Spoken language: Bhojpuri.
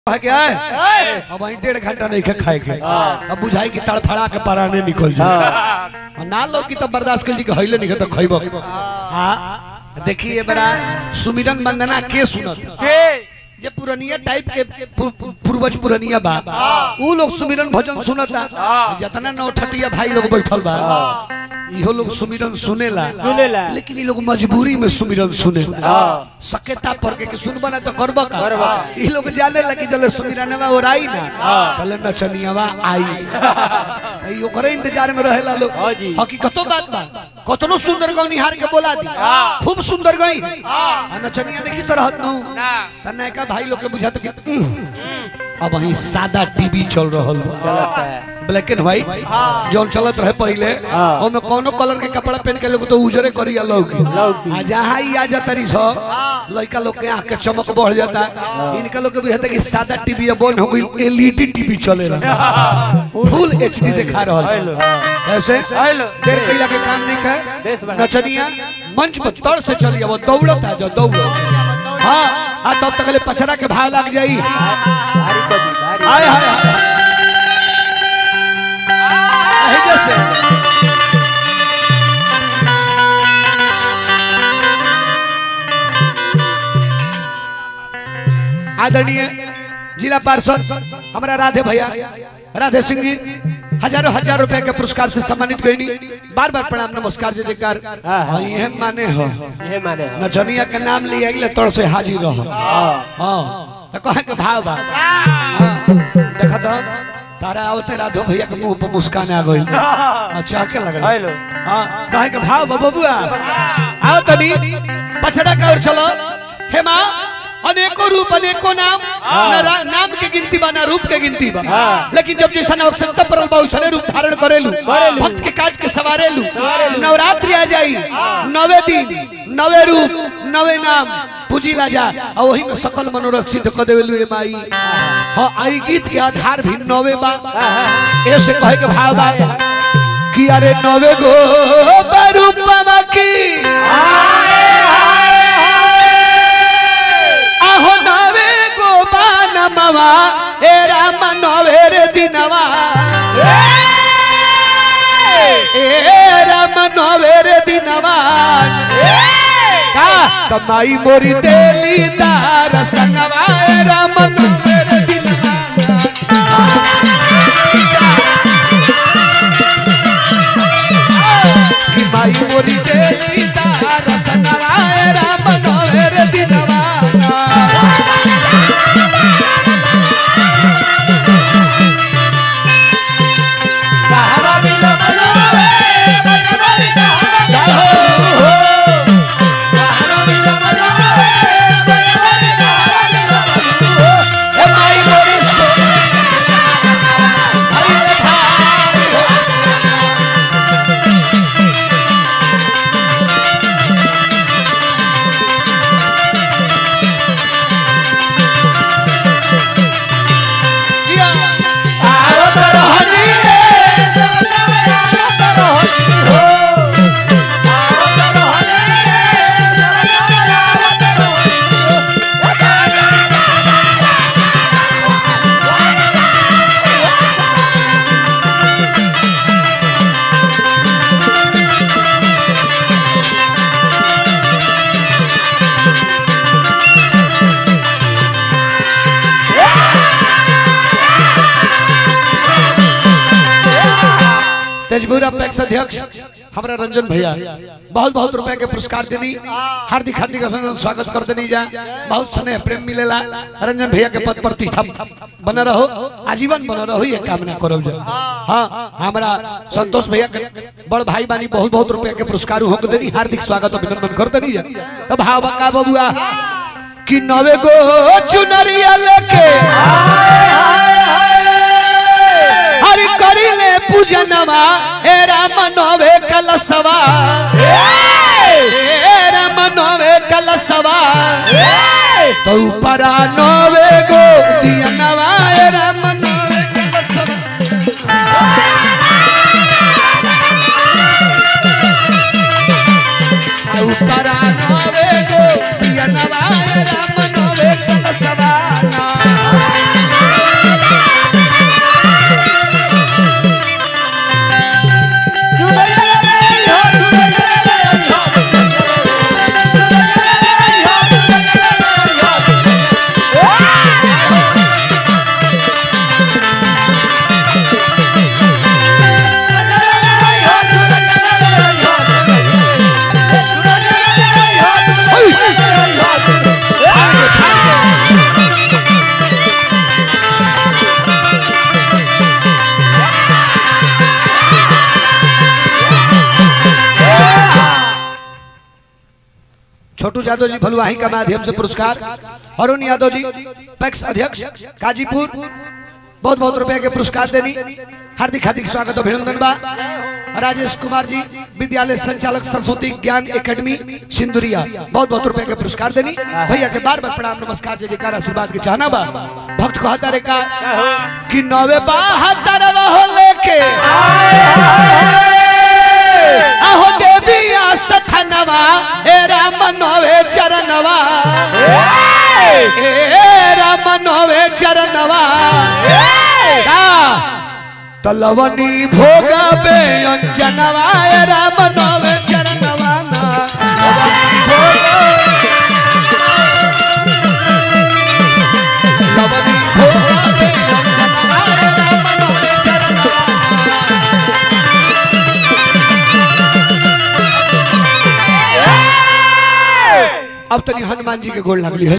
है क्या है अब वहीं डेढ़ घंटा नहीं के खाए के अब बुझाई की तड़फड़ा के पराने निकल जाए और ना लो की तो बर्दाश्त कर जी के हइले नहीं तो खइबो हां देखिए बड़ा सुमिरन वंदना के सुनत जे पुरनिया टाइप के पु- पु- पूर्वज पुरनिया बा ऊ लोग सुमिरन भजन सुनता जितना नौठटिया भाई लोग बैठल बा इहो लोग सुमिरन सुनेला सुनेला। लेकिन ये लोग मजबूरी में सुमिरन सुनेला सकेता पर के कि सुनबा ना तो करबा का ई लोग जाने लगी जले सुमिरनवा ओराई ना कल नचनियावा आई ई ओकरे इंतजार में रहेला लोग हाँ जी। हकीकतो बात बा कतनो सुंदर गौनी हार के बोला दी खूब सुंदर गई आ नचनिया ने की तरह नु तना का भाई लोग के बुझात कि उह, अब वही सादा टीवी चल रहल बा चलता है ब्लैक एंड व्हाइट जौन चलत रहे पहले हाँ। ओमे कोनो कलर के कपड़ा पहन के लोग तो उजरे करिया लोग लौकी। आ जहाँ ही आ जाता रही सो लड़का लोग के आंख के चमक बढ़ जाता इनका लोग के बुझाता कि सादा टीवी अब बंद हो गई एलईडी टीवी चले रहा फुल एचडी दिखा रहल हेलो ऐसे हेलो देर कैला के काम नहीं देश कर बना। नचनिया मंच पर तड़ से चलिए वो दौड़त है जो दौड़ो हाँ हाँ तब तक ले पछड़ा के भाव लग जाई भारी कभी भारी आय हाय हाय यही जैसे आदरणीय जिला पार्षद हमारा राधे भैया राधे सिंह जी हजारों हजार रुपए के पुरस्कार से सम्मानित गईनी बार बार प्रणाम नमस्कार जय जयकार हाँ, हाँ। हाँ, ये माने हो ये माने हाँ। नचनिया के नाम लिए अगले तौर से हाजिर रहो हाँ हाँ तो कहे के भाव बा हाँ, देखा तो तारा आवते राधो भैया के मुंह पर मुस्कान आ गई अच्छा के लगल हेलो हाँ कहे के भाव बा बबुआ आओ तनी पछड़ा का और चलो हे माँ अनेको रूप अनेको नाम न रा- नाम के गिनती बा ना रूप के गिनती बा लेकिन जब जैसा आवश्यकता पड़ल बा उसने रूप धारण करेलू भक्त के काज के सवारेलू नवरात्रि आ जाई नवे दिन नवे रूप नवे नाम पूजी ला जा और वही में सकल मनोरथ सिद्ध कर देवेलू ए माई हाँ आई गीत के आधार भी नवे बा ऐसे कहे के भाव बा कि अरे नवे गो बरूपमा की आहो नवे गो बानमवा ए राम नवे रे दिनवा ए राम नवे रे दिनवा का कमाई मोरी देली दार संगवा ए राम नवे रे दिनवा कि माई मोरी देली दार संगवा ए राम नवे रे दिनवा ए माई मोरी सो आई रे भाई हो किया आवत रहनी तेजपुर अपेक्ष अध्यक्ष हमारा रंजन भैया बहुत बहुत रुपए के पुरस्कार देनी हार्दिक हार्दिक अभिनंदन स्वागत कर देनी जा बहुत स्नेह प्रेम मिलेला रंजन भैया के पद प्रतिष्ठा बना रहो आजीवन बना रहो ये कामना करो जा हाँ हमारा संतोष भैया के बड़ भाई बानी बहुत बहुत रुपए के पुरस्कार हो देनी हार्दिक स्वागत अभिनंदन कर देनी जा तब भाव बका बबुआ कि नवे गो चुनरिया लेके हरि करिले पूजनवा हे राम नवे कलसवा हे राम नवे कलसवा तो परा नवे गो दियनवा हे राम नवे कलसवा तो परा नवे गो दियनवा हे राम नवे कलसवा छोटू यादव जी भलुआही का माध्यम से पुरस्कार अरुण यादव जी पैक्स अध्यक्ष गाजीपुर बहुत बहुत रुपए के पुरस्कार देनी हार्दिक हार्दिक स्वागत अभिनंदन बा राजेश कुमार जी विद्यालय संचालक सरस्वती ज्ञान एकेडमी सिंदुरिया बहुत बहुत रुपए के पुरस्कार देनी भैया के बार बार प्रणाम नमस्कार जय जयकार आशीर्वाद के चाहना बा भक्त कहता रे का कि नवे बहत्तर हो लेके आहो देवी सथनवा ए राम नवे चरणवा ए राम नवे चरणवा का तलवनी भोगबे अंजनवा ए राम नवे चरणवा ना लवनी भोगबे अंजनवा ए राम नवे चरणवा अब तनी हनुमान जी के गोल लगली है